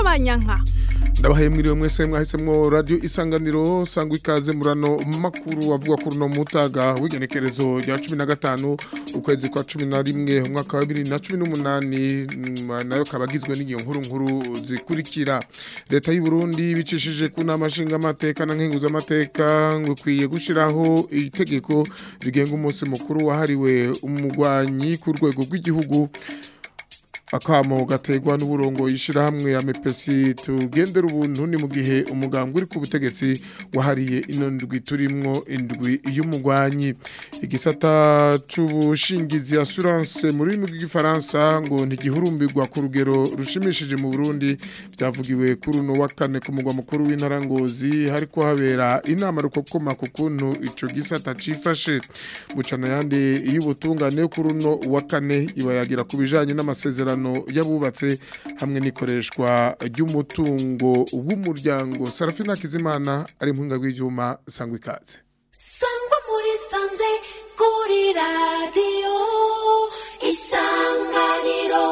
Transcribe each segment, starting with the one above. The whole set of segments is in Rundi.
y'abanyanka ndabahaye mwiriwe mwese mwahisemwo radio isanganiro sangwa ikaze murano makuru avuga kuri no mutaga w'igenekerezo rya 15 ukwezi kwa 11 umwaka wa 2018 nayo kabagizwe n'igiyo nkuru nkuru zikurikira leta y'u Burundi bicishije ku nama nshinga amateka na nkenguza amateka ngo kwiye gushiraho itegeko rigenga umunsi mukuru wahariwe umugwanyi ku rwego rw'igihugu akamo gategwa n'uburongo yishirahamwe ya mepesi tugendera ubuntu ni mu gihe umugambwe uri ku butegetsi wahariye ino ndwi turimwo indwi y'umugwanyi igisata c'ubushingizi assurance mu rurimi rw'igifaransa ngo ntigihurumbirwa ku rugero rushimishije mu Burundi byavugiwe kuri uno wa kane ku mugwa mukuru w'intara Ngozi hariko habera inama rukokoma ku kuntu ico gisata cifashe bucana yandi y'ubutungane kuri uno wa kane ibayagira ku bijanye n'amasezerano yabubatse hamwe n'ikoreshwa ry'umutungo w'umuryango Sarafina Kizimana ari impinga rw'ivyuma sangwa ikaze sangwa muri sanze kuri radiyo isanganiro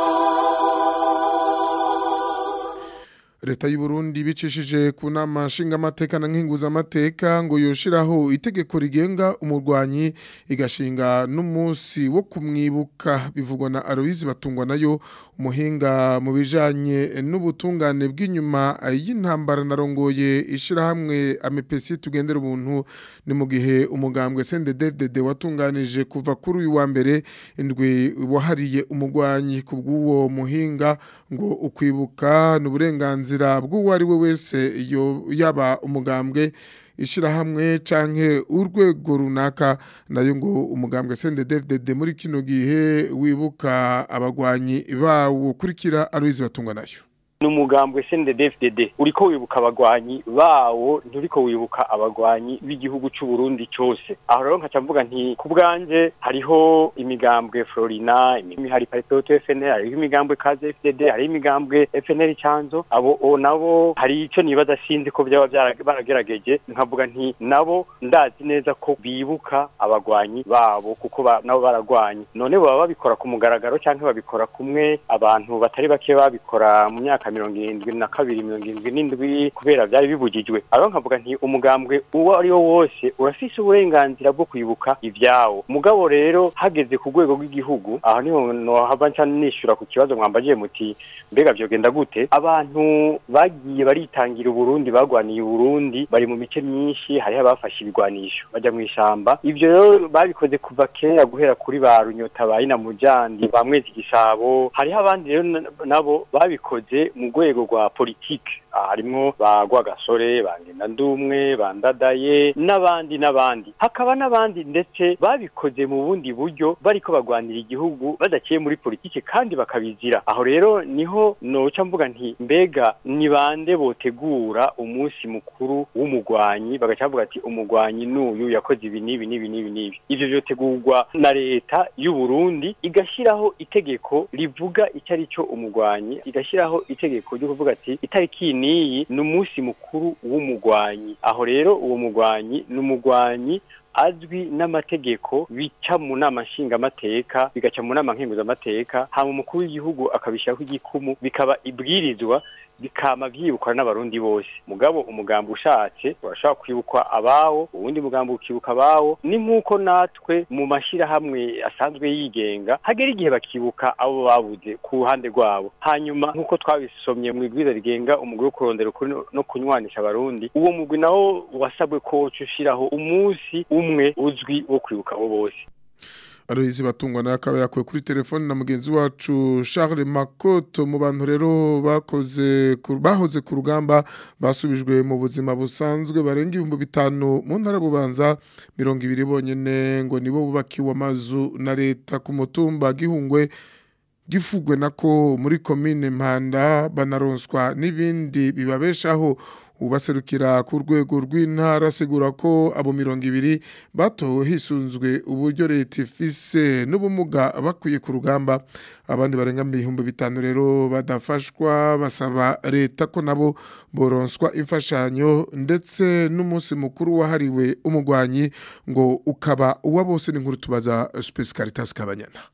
leta y'u Burundi bicishije ku nama nshingamateka na nkinguza amateka ngo yoshiraho itegeko rigenga umurwanyi igashinga n'umunsi wo kumwibuka bivugwa na Aloise batungwa nayo umuhinga mu bijanye n'ubutungane bw'inyuma y'intambara narongoye ishirahamwe amepesi tugendera ubuntu ni mu gihe umugambwe CNDD-FDD watunganije kuva kuri uyu wa mbere indwi wahariye umurwanyi ku bw'uwo muhinga ngo ukwibuka n'uburenganzira uburenganzira bw'uwo ari we wese yaba umugambwe ishirahamwe canke urwego runaka nayo ngo umugambwe CNDD-FDD muri kino gihe wibuka abagwanyi bawo kurikira Aloise batungwa nayo numugambwe CNDD-FDD uriko wibuka abagwanyi bawo nturiko wibuka abagwanyi b'igihugu c'u Burundi cyose aho rero nkaca mvuga nti ku bwanje hariho imigambwe Florina imihari Patriote FNL hariho imigambwe Kaze FDD hariho imigambwe FNL Canzo abo o nabo hari ico nibaza sinzi ko byaba baragerageje nkavuga nti nabo ndazi neza ko bibuka abagwanyi babo kuko ba, nabo baragwanyi none baba babikora ku mugaragaro canke babikora kumwe abantu batari bake babikora mu myaka mirongo irindwi na kabiri mirongo irindwi n'indwi kubera byari bibujijwe aro nkavuga nti umugambwe uwo ari wo wose urafise uburenganzira bwo kwibuka ibyawo mugabo rero hageze ku rwego rw'igihugu aho niho nohava nca nishura ku kibazo mwambagiye muti mbega vyogenda gute abantu bagiye baritangira uburundi bagwaniye uburundi bari mu mice myinshi hariho abafashe ibigwanisho baja mu ishamba ivyo rero babikoze kuva kera guhera kuri ba runyota ba ina mujandi ba mwezi gisabo hariho abandi rero nabo babikoze mu rwego rwa politike harimwo bagwa gasore bangenda ndumwe bandadaye n'abandi n'abandi hakaba n'abandi ndetse babikoze mu bundi buryo bariko bagwanira igihugu badaciye muri politike kandi bakabizira aho rero niho noca mvuga nti mbega ni bande botegura umunsi mukuru w'umugwanyi bagaca bavuga ati umugwanyi n'uyu yakoze ibi n'ibi n'ibi n'ibi n'ibi ivyo vyotegurwa na leta y'u Burundi igashiraho itegeko rivuga icyo ari cyo umugwanyi igashiraho itegeko ryo kuvuga ati itariki niyi ni umunsi mukuru w'umugwanyi aho rero uwo mugwanyi ni umugwanyi azwi n'amategeko bica mu nama nshingamateka bigaca mu nama nkenguzamateka hama umukuru w'igihugu akabishyiraho igikumu bikaba ibwirizwa bikama vyibukwa n'abarundi bose mugabo umugambo ushatse urashobora kwibukwa abawo uwundi mugambo ukibuka abawo ni nk'uko natwe mu mashirahamwe asanzwe yigenga hagera igihe bakibuka abo babuze ku ruhande rwabo hanyuma nk'uko twabisomye mu ibwiza rigenga umugwi wo kurondera ukuri no kunywanisha abarundi uwo mugwi nawo wasabwe ko woca ushiraho umunsi umwe uzwi wo kwibuka abo bose Aloise batungwa na akaba yakuwe kuri telefone na mugenzi wacu Charles Makoto mu bantu rero bakoze bahoze ku rugamba basubijwe mu buzima busanzwe barenga ibihumbi bitanu mu ntara bubanza mirongo ibiri bonyene ngo nibo bubakiwe amazu na leta ku mutumba gihungwe gifugwe nako muri komine Mpanda banaronswa n'ibindi bibabeshaho ubaserukira ku rwego rw'intara asigura ko abo mirongo ibiri batowe hisunzwe uburyo leta ifise n'ubumuga bakwiye ku rugamba abandi barenga ibihumbi bitanu rero badafashwa basaba leta ko nabo boronswa imfashanyo ndetse n'umunsi mukuru wahariwe umugwanyi ngo ukaba uwa bose n'inkuru tubaza Space Caritas Kabanyana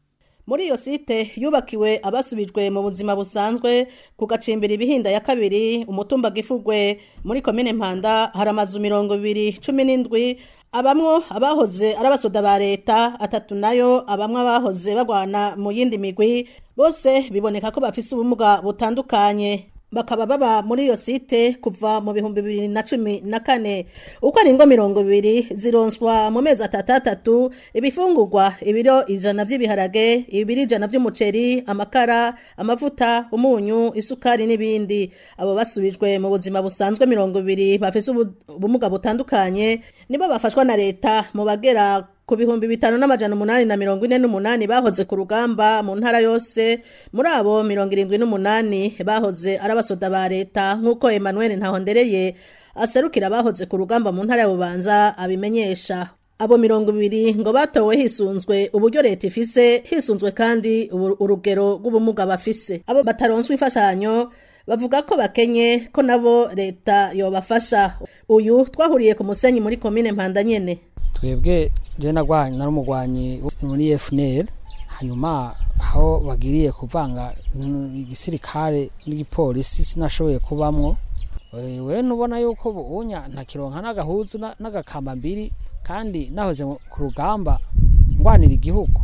muri iyo site yubakiwe abasubijwe mu buzima busanzwe ku gacimbiri ibihinda ya kabiri umutumba gifugwe muri komine mpanda hari amazu mirongo ibiri cumi n'indwi abamwo abahoze ari abasoda ba leta atatu nayo abamwe abahoze bagwana mu yindi migwi bose biboneka ko bafise ubumuga butandukanye bakaba baba muri iyo site kuva mu bihumbi bibiri na cumi na kane uko ari ingo mirongo ibiri zironswa mu mezi atatu atatu ibifungurwa ibiro ijana vy'ibiharage ibiro ijana vy'umuceri amakara amavuta umunyu isukari n'ibindi abo basubijwe mu buzima busanzwe mirongo ibiri bafise ubu- ubumuga butandukanye nibo bafashwa na leta mu bagera ku bihumbi bitanu n'amajana umunani na mirongo ine n'umunani bahoze ku rugamba mu ntara yose muri abo mirongo irindwi n'umunani bahoze ari abasoda ba leta nk'uko emmanuel ntahondereye aserukira abahoze ku rugamba mu ntara ya bubanza abimenyesha abo mirongo ibiri ngo batowe hisunzwe uburyo leta ifise hisunzwe kandi ubu- urugero rw'ubumuga bafise abo bataronswa imfashanyo bavuga ko bakenye ko nabo leta yobafasha uyu twahuriye ku musenyi muri komine mpanda nyene twebwe je nagwanye nari umugwanyi muri FNL hanyuma aho bagiriye kuvanga mm, igisirikare n'igipolisi sinashoboye kubamwo Eh, we nubona yuko unya ntakironka n'agahuzu na- n'agakamba mbiri kandi nahoze mu- ku rugamba ngwanira igihugu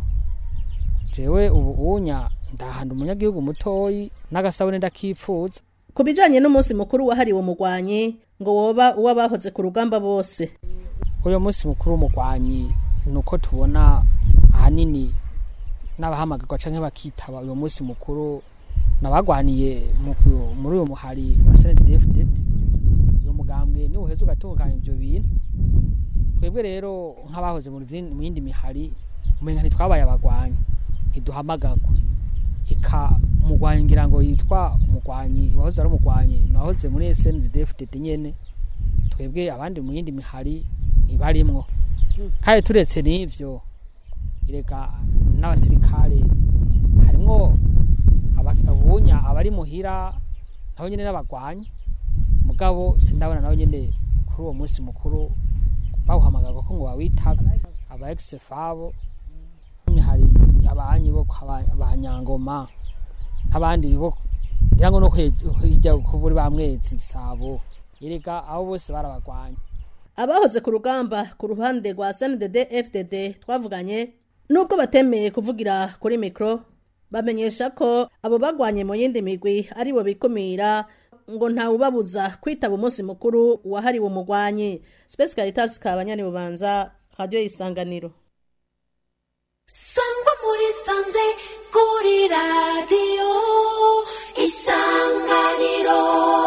jewe ubu unya ndahanda umunyagihugu mutoyi n'agasabune ndakipfuza ku bijanye n'umunsi mukuru wahariwe umugwanyi ngo woba uw'abahoze ku rugamba bose uyu munsi mukuru w'umugwanyi ni uko tubona ahanini n'abahamagarwa canke bakitaba uyu munsi mukuru nabagwaniye mu ku- muri uyu muhari wa CNDD-FDD uyu mugambwe niwe uheza ugatunganya ivyo bintu twebwe rero nk'abahoze mu zindi- mu yindi mihari umenga ntitwabaye abagwanyi ntiduhamagarwa ika umugwanyi ngira ngo yitwa umugwanyi wahoze ari umugwanyi nahoze muri SNDD-FDD nyene twebwe abandi mu yindi mihari ntibarimwo kandi turetse n'ivyo erega n'abasirikare harimwo aba- abunya abari muhira nabo nyene n'abagwanyi mugabo sindabona nabo nyene kuri uwo munsi mukuru bawuhamagarwa ko ngo bawitabe aba ex-fabo imihari abanyi bo kwa ba- ba nyangoma abandi bo ngira ngo no kwe- hirya kuburi ba mwezi gisabo erega abo bose barabagwanya abahoze ku rugamba ku ruhande rwa sndd fdd twavuganye nubwo batemeye kuvugira kuri mikoro bamenyesha ko abo bagwanye mu yindi migwi ari bo bikumira ngo ntawubabuza kwitaba umunsi mukuru wahariwe umugwanyi space caritas kabanyani bubanza radio isanganiro sangwa muri sanze kuri radiyo isanganiro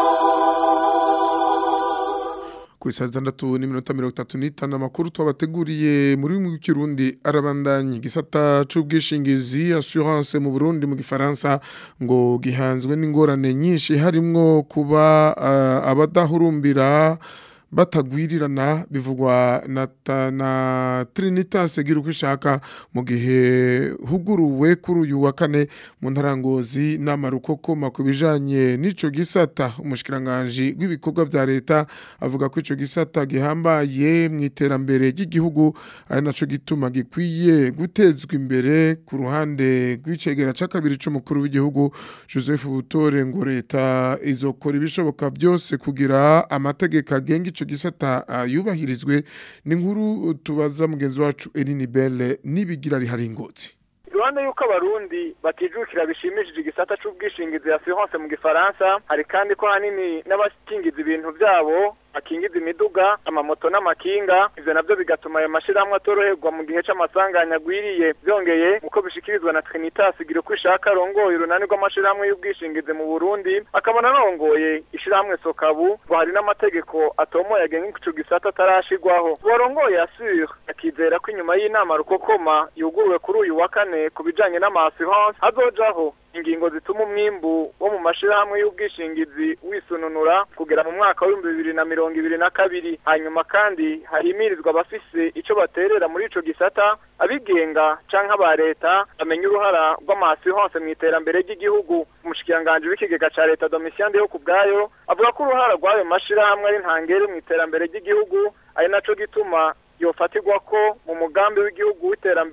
ku isaha zitandatu n'iminota mirongo itatu n'itanu amakuru twabateguriye muri mu kirundi arabandanya igisata c'ubwishingizi assurance mu burundi mu gifaransa ngo gihanzwe n'ingorane nyinshi harimwo kuba uh, abadahurumbira batagwirirana bivugwa na, ta- na Trinitas gira uko ishaka mu gihe huguruwe kuri uyu wa kane mu ntarangozi n'amarukokoma ku bijanye n'ico gisata umushikiranganje w'ibikorwa vya leta avuga ko ico gisata gihambaye mu iterambere ry'igihugu ari naco gituma gikwiye gutezwa imbere ku ruhande rw'icegera ca kabiri c'umukuru w'igihugu Joseph Butore ngo leta izokora ibishoboka byose kugira amategeko agenga ico gisata ah, yubahirizwe ni nkuru tubaza mugenzi wacu Eline Belle nibigira rihari ingotsi iruhande y'uko abarundi batijukira bishimishije igisata c'ubwishingizi assurance mu gifaransa hari kandi ko hanini n'abakingiza ibintu vyabo bakingiza imiduga amamoto n'amakinga ivyo navyo bigatuma ayo mashirahamwe atoroherwa mu gihe c'amasanganya agwiriye vyongeye uko bishikirizwa na Trinitas igira uko ishaka arongoye urunani rw'amashirahamwe y'ubwishingizi mu Burundi akabona arongoye ishirahamwe Sokabu ngo hari n'amategeko atomoye agenga ico gisata atarashigwaho uwarongoye Assure akizera ko inyuma y'inama rukokoma yuguruwe kuri uyu wa kane ku bijanye n'ama-assurance hazojaho ingingo zituma umwimbu wo mu mashirahamwe y'ubwishingizi wisununura kugera mu mwaka w'ibihumbi bibiri na mirongo ibiri na kabiri hanyuma kandi harimirizwa abafise ico baterera muri ico gisata abigenga canke aba leta bamenya uruhara rw'ama-assurance mu iterambere ry'igihugu umushikiranganji w'ikigega ca leta Domitien Ndeho ku bwayo avuga ko uruhara rw'ayo mashirahamwe ari ntangere mu iterambere ry'igihugu ari naco gituma yofatirwa ko mu mugambi w'igihugu w'iterambere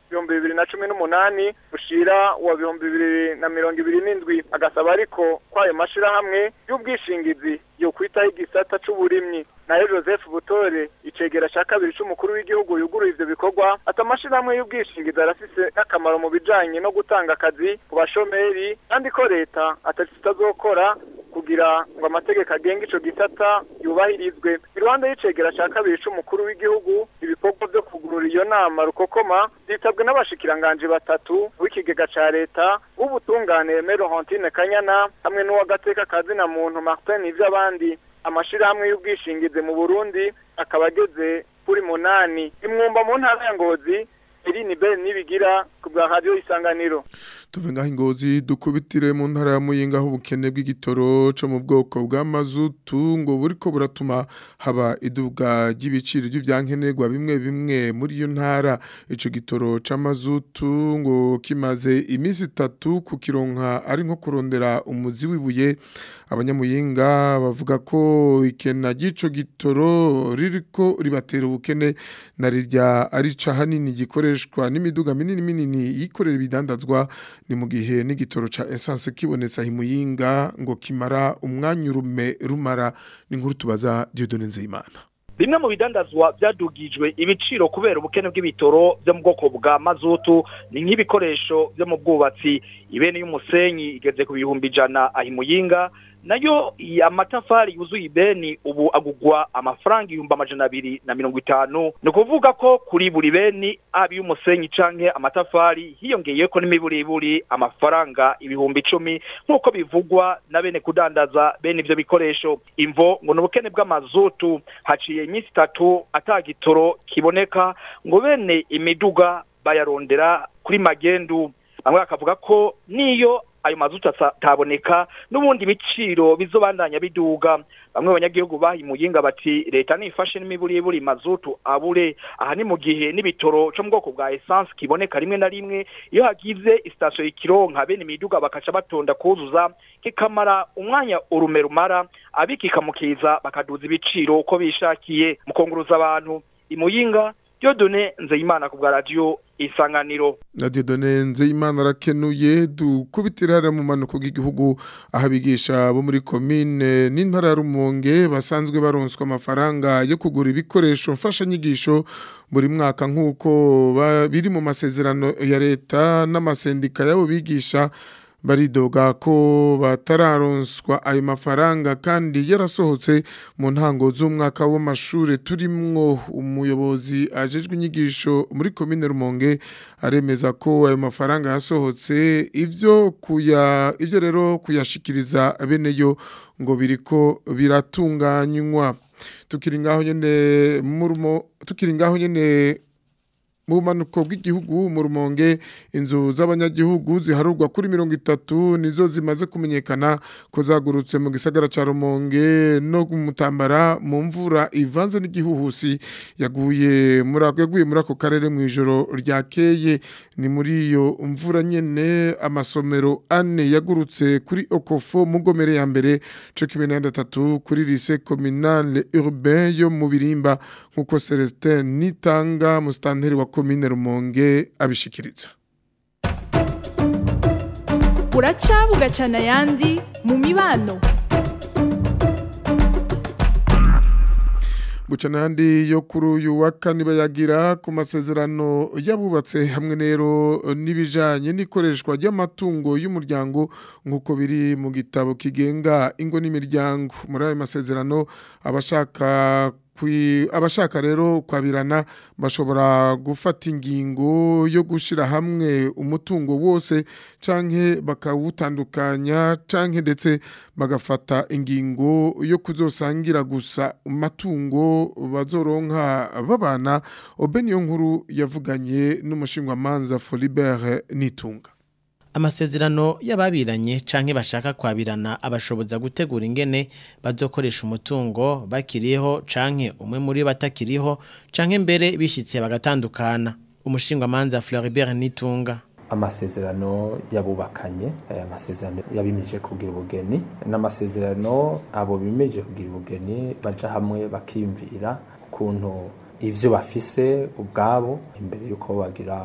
ibihumbi bibiri na cumi n'umunani ushira wa bihumbi bibiri na mirongo ibiri n'indwi agasaba ariko ko ayo mashirahamwe y'ubwishingizi yo kwitaho igisata c'uburimyi nayo joseph butore icegera ca kabiri c'umukuru w'igihugu yuguruye ivyo bikorwa ati amashirahamwe y'ubwishingizi arafise n'akamaro mu bijanye no gutanga akazi ku bashomeri kandi ko leta atacyo itazokora kugira ngo amategeko agenga ico gisata yubahirizwe iruhande y'icegera ca kabiri c'umukuru w'igihugu ibikorwa vyo kugurura iyo nama rukokoma vyitabwe n'abashikiranganji batatu w'ikigega ca leta w'ubutungane Mero Hontine Kanyana hamwe n'uwagateka kazina muntu Martin Ivyabandi amashirahamwe y'ubwishingizi mu Burundi akaba ageze kuri munani imwumba mu ntara ya Ngozi Eline Ben nibigira ku bwa radio isanganiro tuve ngaho ingozi dukubitire mu ntara ya muyinga aho ubukene bw'igitoro cyo mu bwoko bwa mazutu ngo buriko buratuma haba iduga ry'ibiciro by'ibyankenerwa bimwe bimwe muri iyo ntara ico gitoro c'amazutu ngo kimaze iminsi itatu ku kironka ari nko kurondera umuzi wibuye abanyamuyinga bavuga ko ikena ry'ico gitoro ririko ribatera ubukene na rirya ari hanini gikoreshwa n'imiduga minini minini yikorera ibidandazwa ni mu gihe n'igitoro ca essence kibonetse ahimuyinga ngo kimara umwanya urume rumara ni nkuru tubaza Dieudonne Nzeyimana bimwe mu bidandazwa byadugijwe ibiciro kubera ubukene bw'ibitoro byo mu bwoko bwa mazutu ni nk'ibikoresho byo mu bwubatsi ibene y'umusenyi igeze ku bihumbi ijana ahimuyinga nayo amatafari yuzuye ibeni ubu agugwa amafaranga ibihumbi amajana abiri na mirongo itanu ni ukuvuga ko kuri buri beni aba iy'umusenyi canke amatafari hiyongeyeko n'imiburiburi amafaranga ibihumbi icumi nk'uko bivugwa na bene kudandaza bene ivyo bikoresho imvo ngo ni ubukene bw'amazutu haciye iminsi itatu ata gitoro kiboneka ngo bene imiduga bayarondera kuri magendu bamwe bakavuga ko niyo ayo mazutu ataboneka n'ubundi ibiciro bizobandanya biduga bamwe abanyagihugu bahimuyinga bati leta nifashe n'imiburiburi mazutu abure aha ni mu gihe n'ibitoro cyo mu bwoko bwa essence kiboneka rimwe na rimwe iyo hagize sitasiyo ikironka bene imiduga bakaca batonda kuzuza kikamara umwanya urume rumara abikikamukiza bakaduza ibiciro uko bishakiye mu konguruza abantu imuyinga Diodone Nzeyimana ku bwa radio isanganiro na Dieudonne Nzeyimana arakenuye dukubitira mu manuko bw'igihugu aho abigisha bo muri komine n'intara ya Rumonge basanzwe baronswa amafaranga yo kugura ibikoresho mfashanyigisho buri mwaka nk'uko biri mu masezerano ya leta n'amasendika y'abo bigisha baridoga ko batararonswa ayo mafaranga kandi yarasohotse mu ntango z'umwaka w'amashuri turimwo umuyobozi ajejwe inyigisho muri komine Rumonge aremeza ko ayo mafaranga yasohotse ivyo kuya ivyo rero kuyashikiriza bene yo ngo biriko biratunganywa tukiri ngaho nyene murumo tukiri ngaho nyene mu bumanuko bw'igihugu mu rumonge inzu z'abanyagihugu ziharurwa kuri mirongo itatu nizo zimaze kumenyekana ko zagurutse mu gisagara ca rumonge no mutambara mu mvura ivanze n'igihuhusi yaguye muri yaguye muri ako karere mu ijoro ryakeye ni muri iyo mvura nyene amasomero ane yagurutse kuri okofo mu gomere ya mbere co kimwe na gatatu kuri lycée communale urbain yo mu birimba nk'uko Celestin Nitanga mustanteri wa komine Rumonge abishikiriza uraca bugacana ayandi mu mibano bucana handi yo kuri uyu wa kane bayagira ku masezerano yabubatse hamwe rero n'ibijanye n'ikoreshwa ry'amatungo y'umuryango nk'uko biri mu gitabo kigenga ingo n'imiryango muri ayo masezerano abashaka abashaka rero kwabirana bashobora gufata ingingo yo gushyira hamwe umutungo wose canke bakawutandukanya canke ndetse bagafata ingingo yo kuzosangira gusa amatungo bazoronka babana obeniyo nkuru yavuganye n'umushingwamanza Folibert Nitunga amasezerano y'ababiranye canke bashaka kwabirana abashoboza gutegura ingene bazokoresha umutungo bakiriho canke umwe muri batakiriho canke mbere bishitse bagatandukana umushingwamanza Floribert Nitunga amasezerano yabubakanye aya masezerano yabimeje kugira ubugeni n'amasezerano abo bimeje kugira ubugeni baja hamwe bakimvira ukuntu ivyo bafise ubwabo imbere yuko bagira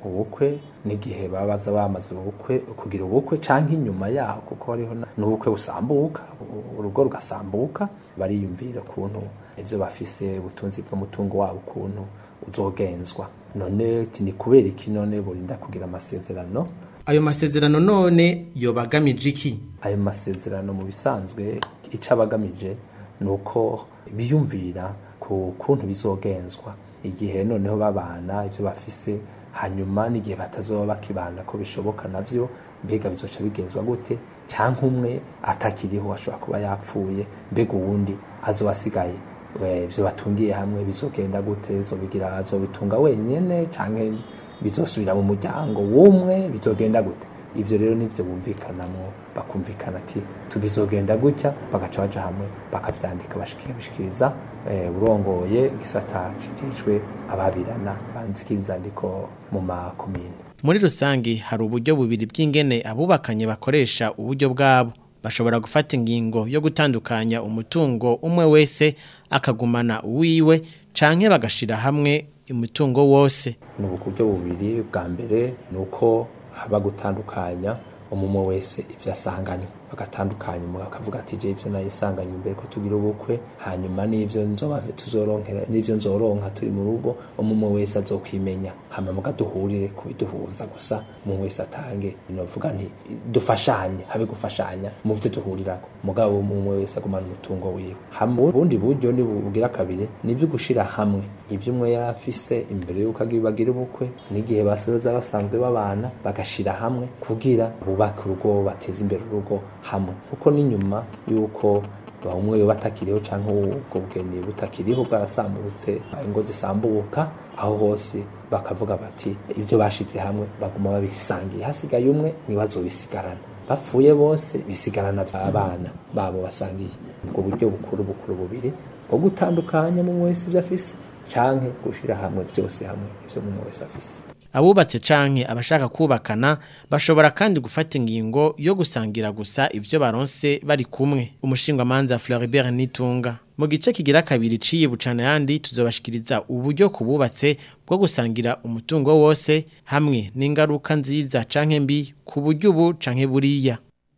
ubukwe n'igihe baba baza bamaze ubukwe kugira ubukwe canke inyuma yaho kuko hariho na- n'ubukwe busambuka u- urugo rugasambuka bariyumvira ukuntu ivyo bafise ubutunzi bw'umutungo wabo ukuntu uzogenzwa none ti ni kubera iki none burinda kugira amasezerano ayo masezerano none yobagamije iki ayo masezerano mu bisanzwe icyo aba agamije ni uko biyumvira ku kuntu bizogenzwa igihe noneho babana ibyo bafise hanyuma n'igihe batazoba bakibana ko bishoboka navyo mbega bizoca bigenzwa gute cyangwa umwe atakiriho ashobora kuba yapfuye mbega uwundi azoba asigaye we, ivyo batungiye hamwe bizogenda gute zobigira azobitunga wenyene canke bizosubira mu muryango w'umwe bizogenda gute ivyo rero nivyo bumvikanamwo bakumvikana ati tubizogenda gutya bagaca baja hamwe bakavyandika bashikiriza eh, urongoye igisata cijejwe ababirana banzikiriza ndiko mu makomine muri rusange hari uburyo bubiri bw'ingene abubakanye bakoresha uburyo bwabo bashobora gufata ingingo yo gutandukanya umutungo umwe wese akagumana uwiwe canke bagashira hamwe umutungo wose ni uburyo bubiri bwa mbere ni uko haba gutandukanya umumwe wese ivyo asanganywe bagatandukanya umwe akavuga ati je ivyo nayisanganywe imbere ko tugira ubukwe hanyuma n'ivyo nzoba tuzoronkera n'ivyo nzoronka turi mu rugo umumwe wese azokwimenya hama muga duhurire kubiduhuza gusa umwe wese atange novuga nti dufashanye habe gufashanya mu vyo duhurirako mugabo umwe wese agumana umutungo wiwe hama ubundi buryo ni bugira kabiri nibyo gushira hamwe ivyo umwe yafise imbere yuko agira bagira ubukwe n'igihe basoza basanzwe babana bagashira hamwe kugira bubake urugo bateze imbere urugo hamwe kuko n'inyuma yuko umwe yo batakiriho canke ubwo bugeni butakiriho bwarasambutse ingo zisambuka aho hose bakavuga bati ivyo bashize hamwe baguma babisangiye hasigaye umwe ntibazobisigarana bapfuye bose bisigarana abana babo basangiye ubwo buryo bukuru bukuru bubiri bwo gutandukanya mu wese ivyo afise canke gushira hamwe vyose hamwe ivyo mu wese afise abubatse canke abashaka kubakana bashobora kandi gufata ingingo yo gusangira gusa ivyo baronse bari kumwe umushingwamanza Floribert Nitunga mu gice kigira kabiri ciye bucana yandi tuzobashikiriza uburyo kububatse bwo gusangira umutungo wose hamwe n'ingaruka nziza canke mbi ku buryo ubu canke buriya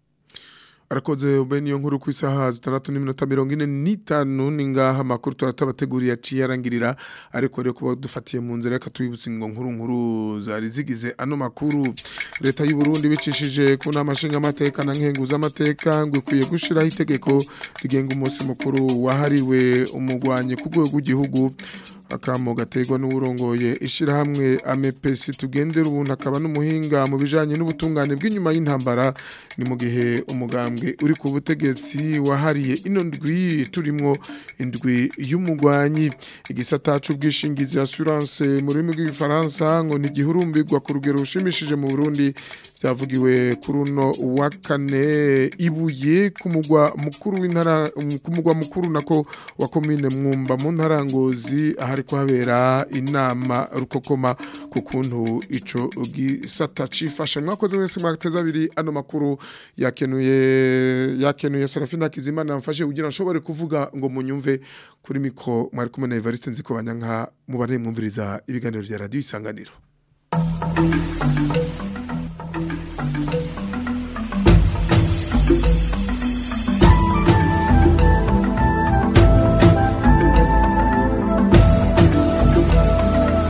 arakoze ubeni yo nkuru ku isaha zitandatu n'iminota mirongo ine n'itanu ni ngaha amakuru tuba tubateguriye aciye arangirira ariko rero kuba dufatiye mu nzira reka tubibutse ngo nkuru nkuru zari zigize ano makuru leta y'u Burundi bicishije ku nama nshingamateka na nkenguzamateka ngo ikwiye gushyiraho itegeko rigenga umunsi mukuru wahariwe umugwanyi ku rwego rw'igihugu akamo gaterwa n'uburongoye ishyirahamwe amepesi tugendera ubuntu akaba n'umuhinga mu bijyanye n'ubutungane bw'inyuma y'intambara ni mu gihe umugambwe uri ku butegetsi wahariye ino ndwi turimo indwi y'umugwanyi igisata cy'ubwishingizi assurance mu rurimi rw'igifaransa ngo ni igihurumbirwa ku rugero rushimishije mu burundi byavugiwe kuri uno wa kane ibuye ku mugwa mukuru w'intara ku mugwa mukuru nako wa komine mwumba mu ntara ngozi ahari kuhabera inama rukokoma ku kuntu ico gisata cifashe mwakoze wese mwateza abiri ano makuru yakenuye yakenuye Serafina Kizimana mfashe kugira nshobore kuvuga ngo munyumve kuri mikro mwari kumwe na Evariste Nzikobanya nka mubare mwumviriza ibiganiro vya radio isanganiro